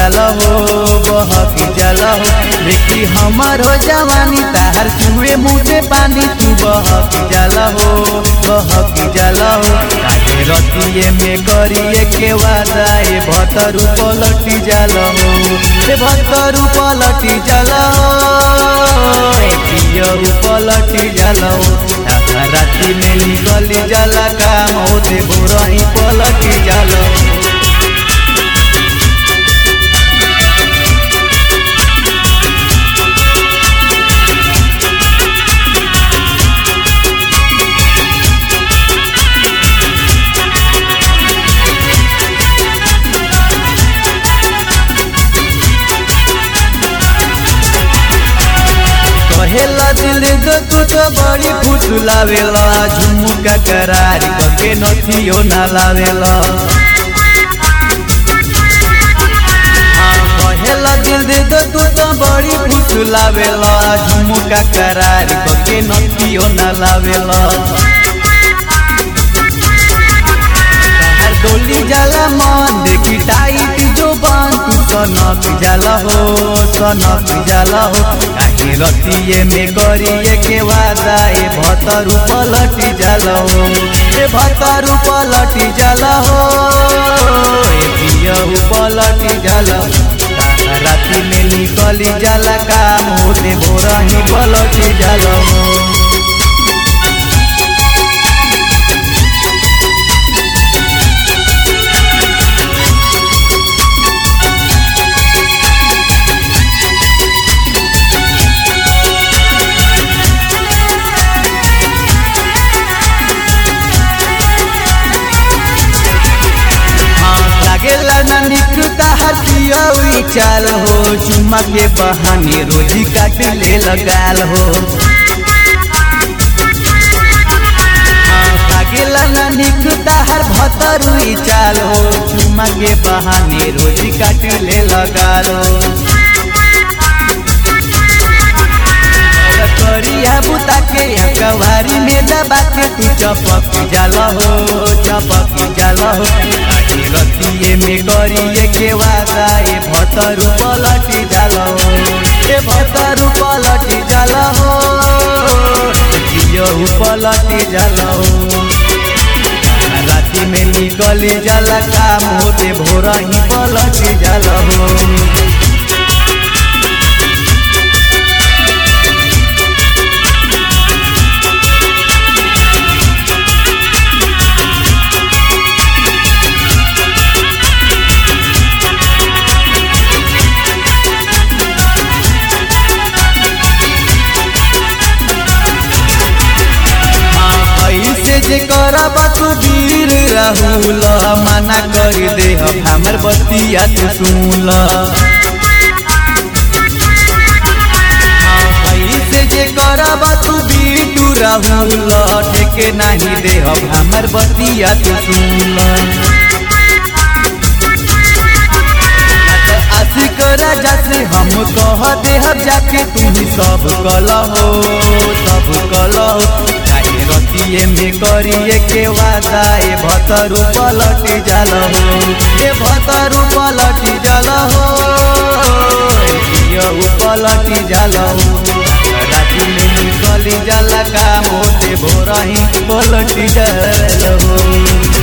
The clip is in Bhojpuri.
जाला हो बहकी जाला हो देखी हमर हो जवानी ताहर चुए मुँह से पानी तू बहकी जाला हो बहकी जाला हो काहे रतिए में करिए के वादा ए भतरू पलटी जाला हो ए भतरू पलटी जाला हो ए पियरू पलटी जाला हो ताहा राती में निकली जाला काम होते बोरही पलटी जाला हो कहेला दिल दो तू तो बड़ी फुसलावेला झुमुका करारी करके नथियो ना लावेला हाँ, कहेला दिल दे दो तू तो बड़ी फुसलावेला झुमुका करारी करके नथियो ना लावेला ताहर डोली जाला मन देखी टाइट जो बांध तू सनक जाला हो सनक जाला हो काहे रतिए में करिए के वादा ए भतरू पलटी जाला हो ए भतरू पलटी जाला हो ए पियहू पलटी जाला हो ताहा राती में निकली जाला काम होते भोरही पलटी जाला हो लागेला ना निकता हथियावी चाल हो चुम्मा के बहाने रोजी काट ले लगाल हो हाँ, लागेला ना निकता हर भतरुई चाल हो चुम्मा के बहाने रोजी काट ले लगाल हो और करिया बुता के कवारी में दबा के तू चपक जाला हो चपक जाला हो आगे रतिए में करिए के वादा ए भतरू पलटी जाला हो ए भतरू पलटी जाला हो जियहू पलटी जाला हो राति में निकली जाला काम होते भोरही पलटी जाला हो ऐसे जे करब तू वीर राहुल मना कर दे हमर बतिया तू सुन ऐसे जे करब तू बीटू राहुल ठेके नहीं दे हमर बतिया तू सुन आशिक राजा से हम कह दे हम जाके तू ही सब कल हो सब कल हो चाहे रतिए में करिए के वादा ए भतरू पलटी जल हो ए भतरू पलटी जल हो पियऊ पलटी जल हो राति में निकली जल काम होते भोरही पलटी जल हो